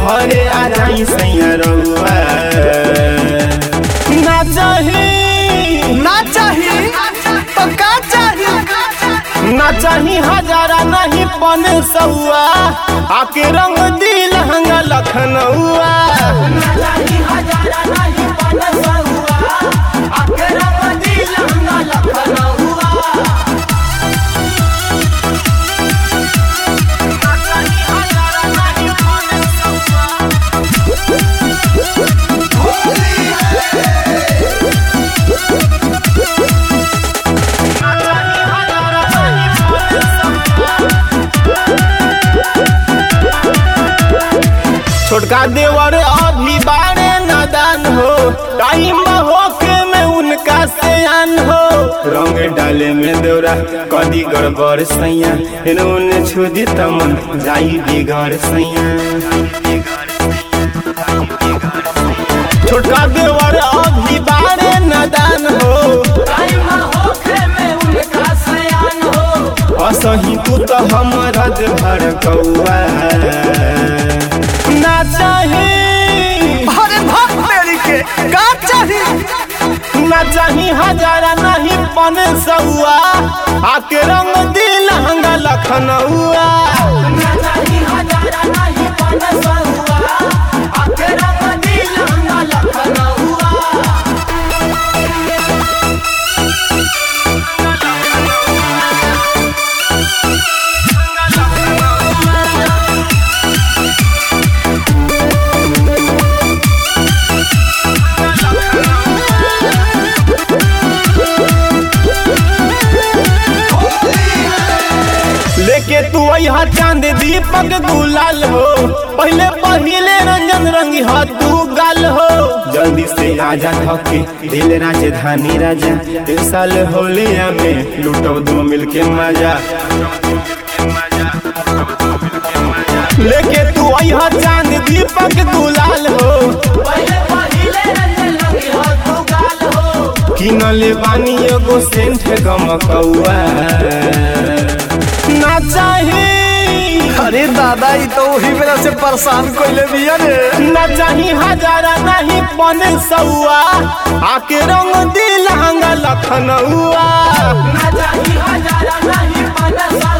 घरे आ जाई सैया रहुआ ना चाही ना चाही तो का चाही ना चाही हजारा नहीं पन सौआ आके रंग दिल हंगा लखनऊआ छोटका देवर अभी बारे नादान हो टाइम होके में उनका सयान हो रंग डाले में देवरा कदी गड़बड़ सैया इन्होंने छुदी तमन जाई बिगड़ सैया छोटका देवर अभी बारे नादान हो असही तू तो हमारा भर कौआ ना चाही अरे भाग मेरी के का चाही ना चाही हजारा नहीं पन सौआ आके रंग दिल हंगा लखनऊआ लेके तू यहाँ चांद दीपक गुलाल हो पहले पहिले रंजन रंगी हा तू गाल हो जल्दी से आजा थके दिल राजधानी राजा इस साल होलिया में लूटो दो मिलके मजा लेके तू यहाँ चांद दीपक गुलाल हो किनले बानी एगो सेंट गमकौआ ना चाही अरे दादा ई तो वही मेरा से परेशान कोइले बिया रे ना चाही हजारा नहीं पन सौआ आके रंग दिल हंगा लखनऊआ ना चाही हजारा नहीं पन सौ